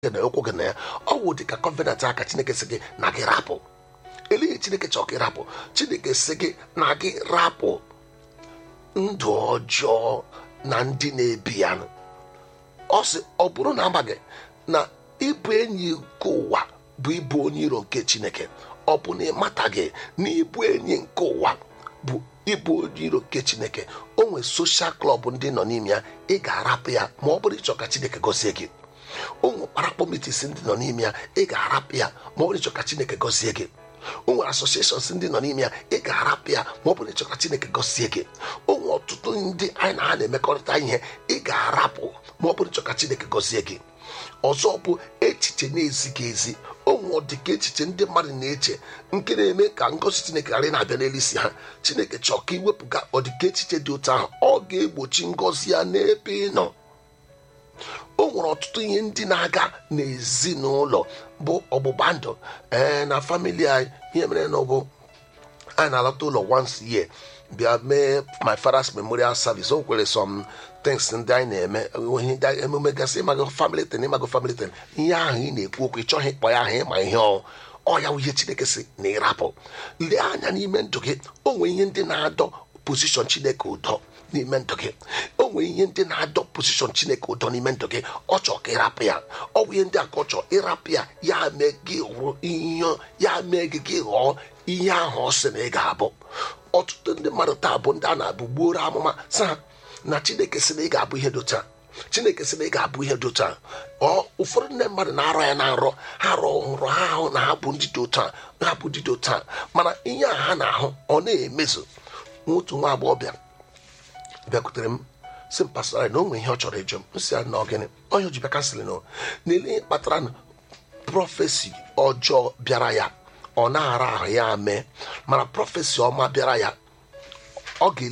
na okwu gị na ya ọ wụ dị ka kọvenant aka chineke sị gị na gị rapụ elighị chineke chọọ gị rapụ chineke sị gị na gị rapụ ndụ ọjọọ na ndị na-ebi ya ọ sị ọ bụrụ na amaghị na ịbụ enyi nke ụwa bụ ịbụ onye iro nke chineke ọ bụ na ịmataghị na ịbụ enyi nke ụwa bụ ịbụ onye iro nke chineke o nwere soshal klọb ndị nọ n'ime ya ị ga-arapụ ya ma ọ bụrụ ịchọ ka chineke gọzie gị o nwere kparakpọmitis ndị nọ n'ime ya ị ga-arapụ ya ma ọ bụrụ ịchọ ka chineke gọzie gị o nwere asosieshons ndị nọ n'ime ya ị ga-arapụ ya ma ọ bụrụ ịchọ ka chineke gọzie gị o nwere ọtụtụ ndị anyị na ha na-emekọrịta ihe ị ga-arapụ ma ọ bụrụ ịchọ ka chineke gọzie gị ọzọ bụ echiche na-ezighị ezi onwe ọdịka echiche ndị mmadụ na-eche nke na-eme ka ngozi chineke ghara ị na-abịa n'elu isi ha chineke chọọ ka iwepụga ọdịka echiche dị otu ahụ ọ ga-egbochi ngọzi ya n'ebe ị nọ o nwere ọtụtụ ihe ndị na-aga n'ezinụlọ bụ ọgbụgba ndụ ee na famili anyị ihe mere na ọ bụ anyị na-alọta ụlọ once a year bịa mee my father's memorial service o kwere some things ndị anyị na-eme ihe ndị emume gasị ịmago family ten ịmago family ten ihe ahụ ị na-ekwu okwu ị chọghị ịkpọ ya ahụ ịma ihe ọ ọ ya ihe chineke si na ịrapụ lee anya n'ime ndụ gị o nwere ihe ndị na-adọ posishọn chineke ụdọ n'ime ndụ gị o nwere ihe ndị na-adọ posishọn chineke ụdọ n'ime ndụ gị ọ chọọ ka ịrapụ ya ọ bụ ihe ndị a ka ọ chọọ ịrapụ ya ya mee gị hụrụ ihe ya mee gị gị ghọọ ihe ahụ ọ sị na ị ga-abụ ọtụtụ ndị mmadụ taa bụ ndị a na-abụ gbuoro amụma sa na chineke sị na ị ga-abụ ihe docha chineke sị na ị ga-abụ ihe docha ọ ụfọdụ ndị mmadụ na-arọ ya na nrọ ha rọ nrọ ha ahụ na ha bụ ndị dị otu a ha bụ ndị dị otu a mana ihe a ha na-ahụ ọ na-emezu otu nwa agbọghọbịa bịakwutere m si m pasara na o nwere ihe ọ chọrọ ịjụ m si ya na ọgịnị onye oji bịa kansịlị na n'ele ihe kpatara na prọfesi ọjọọ bịara ya ọ na-ara ahụ ya mee mana prọfesi ọma bịara ya ọ ga